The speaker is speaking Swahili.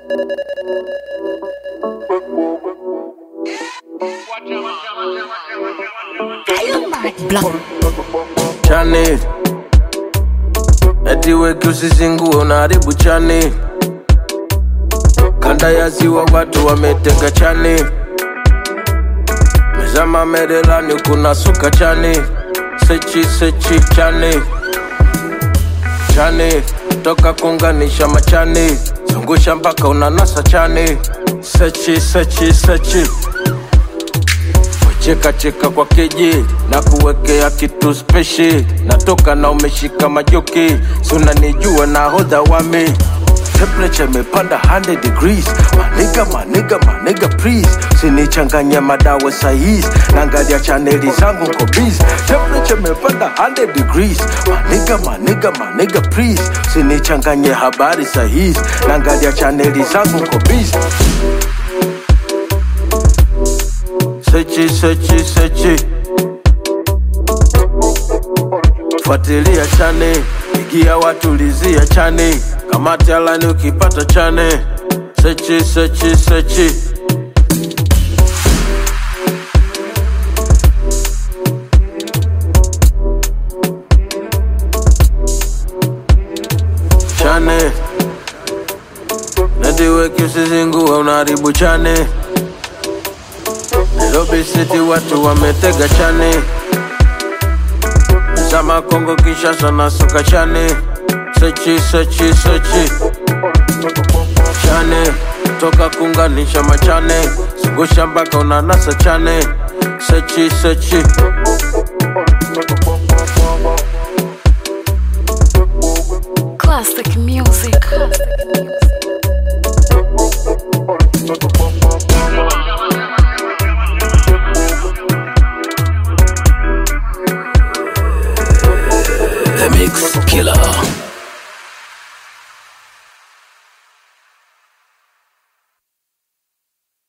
chani eti weki usizingue unaharibu chani kanda ya ziwa watu wametega chani mezama merelani kuna suka chani sechi sechi chani chani toka kunganisha machani zungusha mpaka unanasa chani sechi sechi sechi cheka cheka kwa keji na kuwekea kitu speshi natoka na umeshika majoki sunanijua na hodha wami temperature imepanda 100 degrees maniga maniga maniga please sinichanganya madawa sahizi naangalia chaneli zangu nko busy temperature imepanda 100 degrees maniga maniga maniga please sinichanganye habari sahizi naangalia chaneli zangu nko busy sechi sechi sechi fuatilia chane igia watulizia chane kamati alani ukipata chane sechi sechi sechi chane netiweki usizingue unaharibu chane Nairobi City watu wametega chane Zama Kongo Kinshasa na suka chane Sechi sechi sechi Chane toka kunganisha machane Zungusha mpaka unanasa chane Sechi sechi Classic music. The Mix Killer.